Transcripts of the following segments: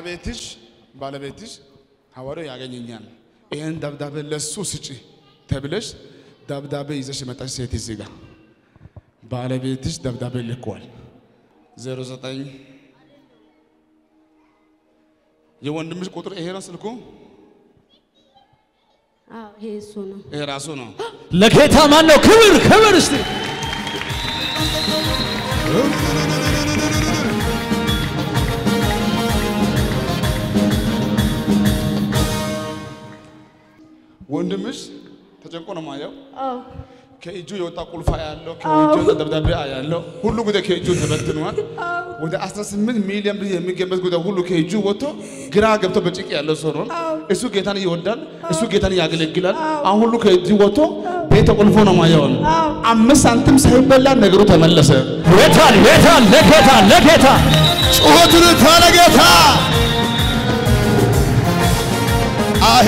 ባለቤትሽ ባለቤትሽ ሐዋርያው ያገኘኛል ይህን ደብዳቤ ለሱ ስጪ ተብለሽ ደብዳቤ ይዘሽ የመጣሽ ሴት እዚህ ጋር ባለቤትሽ ደብዳቤ ልኳል። 09 የወንድምሽ ቁጥር ይሄ ነው ስልኩ፣ አዎ ይሄ እሱ ነው። ይሄ ራሱ ነው። ለጌታ ማን ነው ክብር ክብር እስቲ ወንድምሽ ተጨንቆ ነው ማየው። አዎ ከእጁ የወጣ ቁልፋ ያለው ከእጁ የወጣ ደብዳቤ ያለው ሁሉ ጉዳይ ከእጁ ተበትኗል። ወደ 18 ሚሊዮን ብር የሚገመት ጉዳይ ሁሉ ከእጁ ወጥቶ ግራ ገብቶ በጭንቅ ያለው ሰው ነው። እሱ ጌታን ይወዳል፣ እሱ ጌታን ያገለግላል። አሁን ሁሉ ከእጁ ወጥቶ ቤት ተቆልፎ ነው ማየውን አምስት ሳንቲም ሳይበላ ነገሩ ተመለሰ። የታል የታል ለጌታ ለጌታ ጩኸትን ታለጌታ አሄ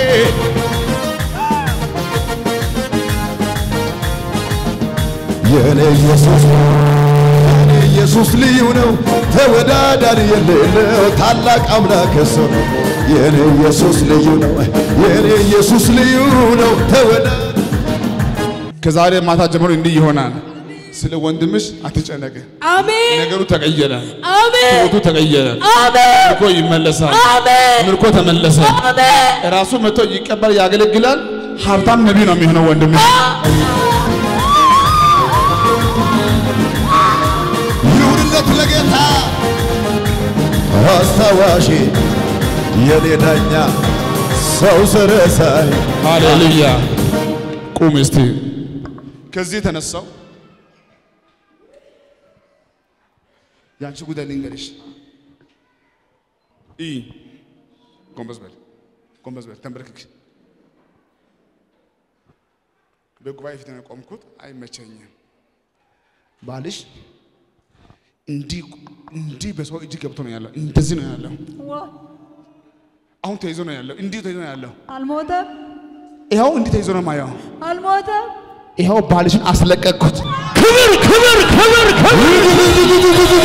የኔ ኢየሱስ የኔ ኢየሱስ ልዩ ነው፣ ተወዳዳሪ የሌለው ታላቅ አምላክ እሱ ነው። የኔ ኢየሱስ ልዩ ነው፣ የኔ ኢየሱስ ልዩ ነው፣ ተወዳዳሪ ከዛሬ ማታ ጀምሮ እንዲህ ይሆናል። ስለ ወንድምሽ አትጨነቅ። አሜን ነገሩ ተቀየረ፣ አሜን ሕይወቱ ተቀየረ። አሜን ምርኮ ይመለሳል። አሜን ምርኮ ተመለሰ። አሜን ራሱ መጥቶ ይቀበል፣ ያገለግላል። ሀብታም ነቢይ ነው የሚሆነው ወንድምሽ። ይሁንለት ለጌታ አስታዋሽ የኔ ዳኛ ሰው ስረሳይ ሃሌሉያ። ቁም እስቲ። ከዚህ የተነሳው ያንቺ ጉዳይ ልንገርሽ። ኢ ጎንበስ በል ጎንበስ በል ተንበርክክ። በጉባኤ ፊት ነው የቆምኩት። አይመቸኝም። ባልሽ እንዲህ እንዲህ በሰው እጅ ገብቶ ነው ያለው። እንደዚህ ነው ያለው። አሁን ተይዞ ነው ያለው። እንዲህ ተይዞ ነው ያለው። አልሞተም ይኸው እንዲህ ተይዞ ነው ማየው። አልሞተም ይኸው ባልሽን አስለቀቅኩት። ክብር ክብር ክብር ክብር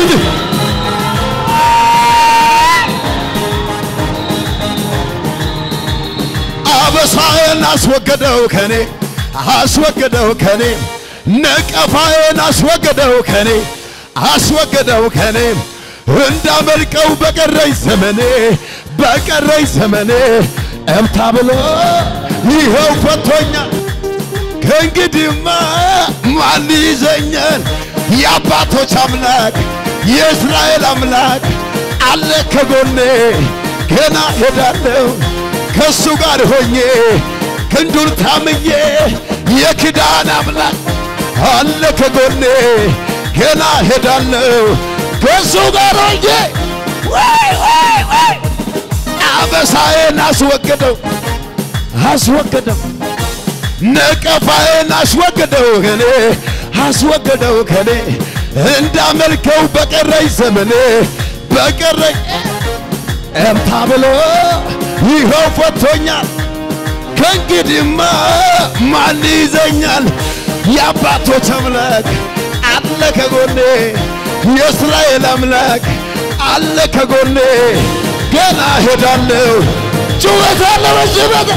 አበሳዬን አስወገደው ከኔ አስወገደው ከኔ ነቀፋዬን አስወገደው ከኔ አስወገደው ከኔ እንዳመልቀው በቀረኝ ዘመኔ በቀረኝ ዘመኔ እምታ ብሎ ይኸው ፈቶኛል። ከእንግዲህማ ማን ይዘኛል? የአባቶች አምላክ የእስራኤል አምላክ አለ ከጎኔ ገና ሄዳለሁ ከእሱ ጋር ሆኜ ክንዱን ታምኜ የኪዳን አምላክ አለ ከጎኔ ገና ሄዳለሁ ከእሱ ጋር ሆኜ ወይ ወይ ወይ አበሳዬን አስወገደው አስወገደው ነቀፋዬን አስወገደው ከኔ አስወገደው ከኔ እንዳመልከው በቀረኝ ዘመኔ በቀረኝ እምታ ብሎ ይኸው ፈቶኛል። ከእንግዲህማ ማን ይዘኛል? የአባቶች አምላክ አለ ከጎኔ፣ የእስራኤል አምላክ አለ ከጎኔ። ገና ሄዳለሁ ጩኸት አለ በዚህ ቤት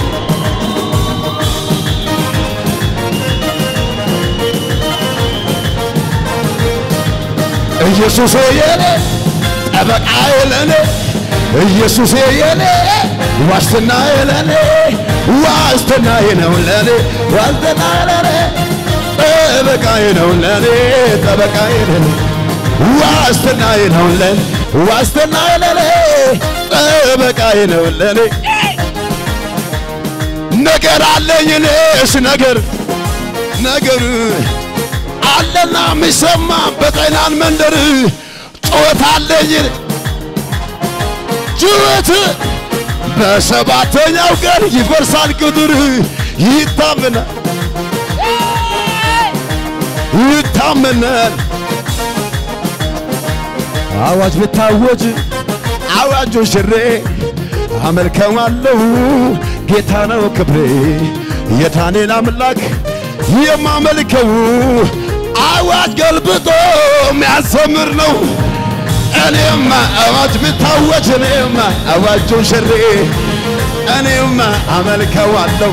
ኢየሱስ የኔ ጠበቃዬ ለኔ ኢየሱስ የኔ ዋስትናዬ ለኔ ዋስትናዬ ነው ለኔ ዋስትናዬ ለኔ ጠበቃዬ ነው ለኔ ጠበቃዬ ለኔ ዋስትናዬ ነው ለኔ ዋስትናዬ ለኔ ጠበቃዬ ነው ለኔ ነገር አለኝ እኔስ ነገር ነገር አለና የሚሰማ በጤናን መንደር ጩኸት አለኝ ጩኸት በሰባተኛው ቀን ይፈርሳል ቅጥር ይታመናል ይታመናል አዋጅ ብታወጅ አዋጁ ሽሬ አመልከዋለሁ ጌታ ነው ክብሬ የዳንኤል አምላክ የማመልከው አዋጅ ገልብጦ የሚያዘምር ነው እኔማ አዋጅ ብታወጅ እኔማ አዋጁን ሽሬ እኔማ አመልከዋለሁ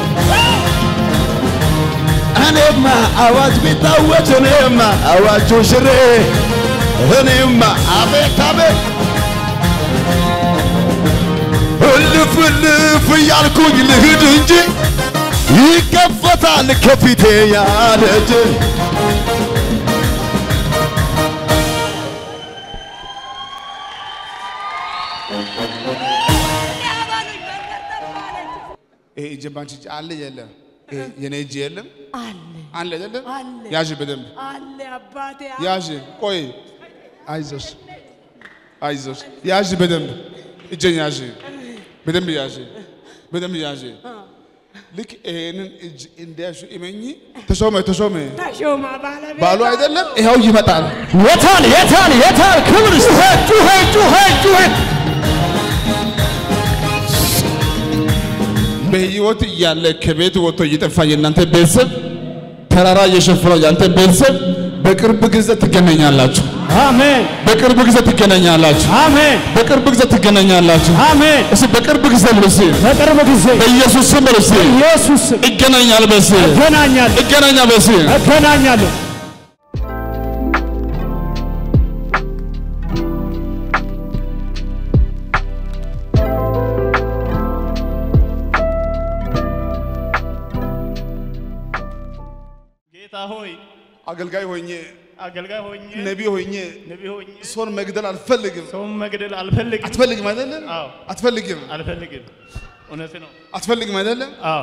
እኔማ አዋጅ ቢታወጅ እኔማ አዋጁን ሽሬ እኔማ አቤት አቤት እልፍ እልፍ እያልኩኝ ልሂድ እንጂ ይከፈታል ከፊቴ ያለ እጅ ይሄ እጅ ባንቺ እጅ አለ የለም? ይሄ የኔ እጅ የለም አለ አለ አይደለም? አለ ያዥ በደንብ አለ አባቴ ያዥ። ቆይ አይዞሽ አይዞሽ፣ ያዥ በደንብ እጄን ያዥ፣ በደንብ ያዥ፣ በደንብ ያዥ። ልክ ይሄንን እጅ እንዲያሹ እመኚ። ተሾመ ተሾመ ተሾማ ባለቤት ባሉ አይደለም? ይኸው ይመጣል። የታል የታል የታል ክብር ጩኸት ጩኸት ጩኸት ጩኸት በህይወት እያለ ከቤት ወጥቶ እየጠፋ የእናንተ ቤተሰብ ተራራ እየሸፈነው የአንተ ቤተሰብ በቅርብ ጊዜ ትገናኛላችሁ። አሜን በቅርብ ጊዜ ትገናኛላችሁ። አሜን በቅርብ ጊዜ ትገናኛላችሁ። አሜን እስኪ በቅርብ ጊዜ ልሲ በቅርብ ጊዜ በኢየሱስ ስም ልሲ ኢየሱስ ስም ይገናኛል በሲ እገናኛለሁ ይገናኛ በሲ እገናኛለሁ ጌታ ሆይ አገልጋይ ሆኜ አገልጋይ ሆኜ ነቢ ሆኜ ነቢ ሆኜ ሰውን መግደል አልፈልግም። ሰውን መግደል አልፈልግም አትፈልግም አይደለም? አዎ አትፈልግም አልፈልግም። እውነት ነው። አትፈልግም አይደለም? አዎ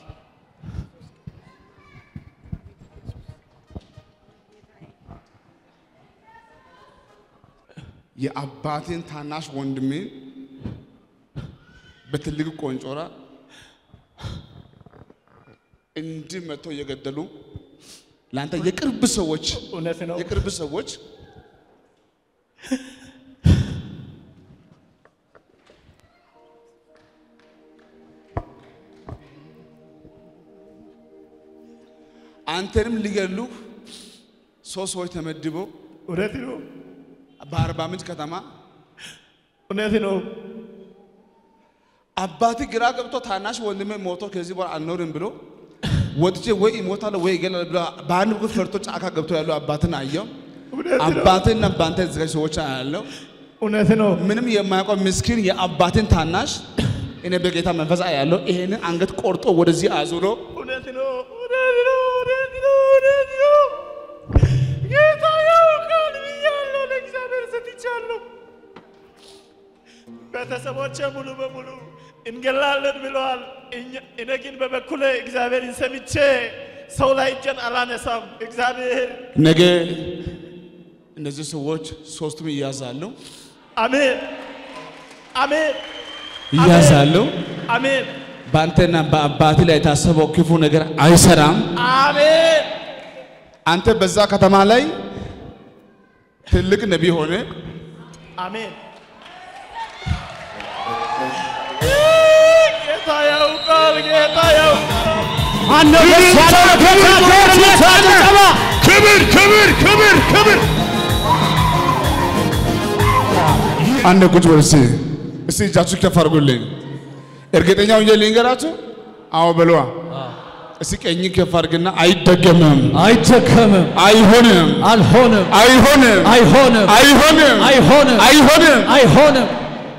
የአባቴን ታናሽ ወንድሜን በትልቅ ቆንጮራ እንዲህ መጥቶ እየገደሉ ለአንተ የቅርብ ሰዎች እውነት ነው። የቅርብ ሰዎች አንተንም ሊገሉ ሶስት ሰዎች ተመድበው እውነት ነው። በአርባ ምንጭ ከተማ እውነት ነው። አባት ግራ ገብቶ ታናሽ ወንድሜ ሞቶ ከዚህ በኋላ አልኖርም ብሎ ወጥቼ ወይ እሞታለሁ ወይ እገላለሁ ብሎ በአንድ በኩል ፈርቶ ጫካ ገብቶ ያለው አባትን አየው። እውነት ነው። አባትና በአንተ የተዘጋጅ ሰዎች አያለው። እውነት ነው። ምንም የማያውቀው ምስኪን የአባትን ታናሽ እኔ በጌታ መንፈስ አያለው። ይሄንን አንገት ቆርጦ ወደዚህ አዙሮ እውነት ነው። እውነት ነው። እውነት ነው። እውነት ነው። ጌታ ያውቃል ብያለሁ። ለእግዚአብሔር ሰጥቻለሁ። ቤተሰቦቼ ሙሉ በሙሉ እንገላለን ብለዋል። እኛ- እኔ ግን በበኩሌ እግዚአብሔርን ሰምቼ ሰው ላይ እጄን አላነሳም። እግዚአብሔር ነገ እነዚህ ሰዎች ሶስቱም ይያዛሉ አሜን፣ አሜን፣ ይያዛሉ። አሜን፣ በአንተና በአባት ላይ የታሰበው ክፉ ነገር አይሰራም። አሜን፣ አንተ በዛ ከተማ ላይ ትልቅ ነቢይ ሆነ አሜን። ጌታ ያውቃል፣ ጌታ ያውቃል። ማነው ደስ ያለው ጌታ ከእርነት ጭብጨባ ክብር ክብር ክብር ክብር አንድ ቁጭ በል እስቲ እስቲ እጃችሁ ከፍ አድርጉልኝ። እርግጠኛ ሆኜ ልንገራችሁ። አዎ በለዋ። እስቲ ቀኝ ከፍ አድርግና አይደገምም፣ አይደከምም አይሆንም፣ አልሆንም አይሆንም፣ አይሆንም አይሆንም፣ አይሆንም አይሆንም። አይሆንም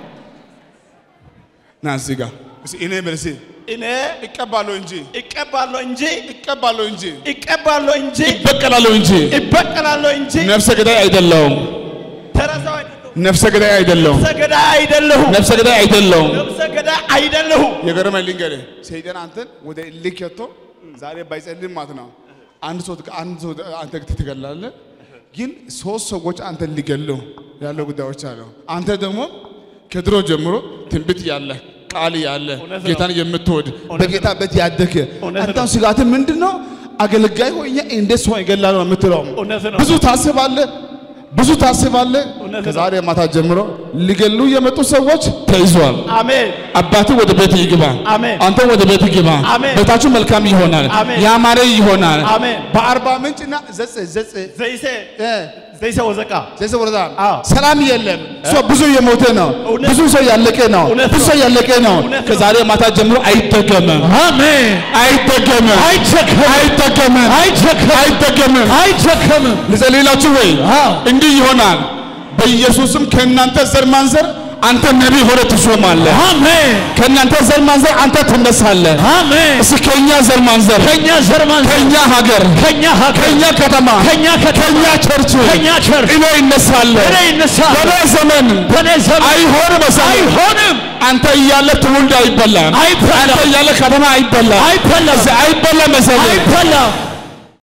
ና እዚህ ጋር እስቲ እኔ በል እስቲ እኔ እቀባለሁ እንጂ እቀባለሁ እንጂ እቀባለሁ እንጂ እቀባለሁ እንጂ እበቀላለሁ እንጂ እበቀላለሁ እንጂ ነፍሰ ገዳይ አይደለሁም። ተረሳው አይደለሁ። ነፍሰ ገዳይ አይደለሁም። ነፍሰ ገዳይ አይደለሁም። ነፍሰ ገዳይ አይደለሁም። ነፍሰ ገዳይ አይደለሁም። የገረመኝ ልንገርህ፣ ሰይጣን አንተን ወደ እልክ ከቶ ዛሬ ባይጸልም ማለት ነው አንድ ሰው አንድ ሰው አንተ ትገላለህ፣ ግን ሶስት ሰዎች አንተን ሊገሉ ያለው ጉዳዮች አሉ። አንተ ደግሞ ከድሮ ጀምሮ ትንቢት ያለ ቃል ያለ እውነት ነው። ጌታን የምትወድ እውነት በጌታ ቤት ያደግ እውነት አንተ ነው። ስጋት ምንድን ነው? አገልጋይ ሆኜ እንዴት ሰው ይገላል ነው የምትለው። እውነት ነው። ብዙ ታስባለህ፣ ብዙ ታስባለህ። እውነት ነው። ከዛሬ ማታ ጀምሮ ሊገሉ የመጡ ሰዎች ተይዟል። አሜን አባትህ ወደ ቤት ይግባ። አሜን። አንተ ወደ ቤት ግባ። አሜን። ቤታችሁ መልካም ይሆናል። አሜን። ያማረ ይሆናል። አሜን። በአርባ ምንጭና ዘጽ ዘጽ ዘይሴ እ ዘይሰ ወዘቃ ዘይሰ ወረዳ አዎ። ሰላም የለም። ሰው ብዙ የሞተ ነው። እውነት ብዙ ሰው ያለቀ ነው። እውነት ብዙ ነው። ሰው ያለቀ ነው። እውነት ነው። ከዛሬ ማታ ጀምሮ አይደገምም፣ አሜን። አይደገምም፣ አይቸከምም፣ አይደገምም፣ አይቸከምም፣ አይደገምም። አይቸከምም። ልጸልይላችሁ ወይ? አዎ። እንዲህ ይሆናል። በኢየሱስም ከእናንተ ዘር ማንዘር አንተ ነቢይ ሆነ ትሾማለህ። አሜን፣ ከእናንተ ዘር ማንዘር አንተ ትነሳለህ። አሜን። እስኪ ከእኛ ዘር ማንዘር ከኛ ዘር ማንዘር፣ ከእኛ ሀገር ከኛ ሀገር፣ ከእኛ ከተማ ከኛ ከተማ፣ ከእኛ ቸርች ከኛ ቸርች እኔ ይነሳለሁ። እኔ ይነሳል። በኔ ዘመን በኔ ዘመን አይሆንም መሰለህ። አይሆንም፣ አንተ እያለ ትውልድ አይበላም። አይበላም። አንተ እያለ ከተማ አይበላም። አይበላም፣ አይበላም መሰለህ። አይበላም።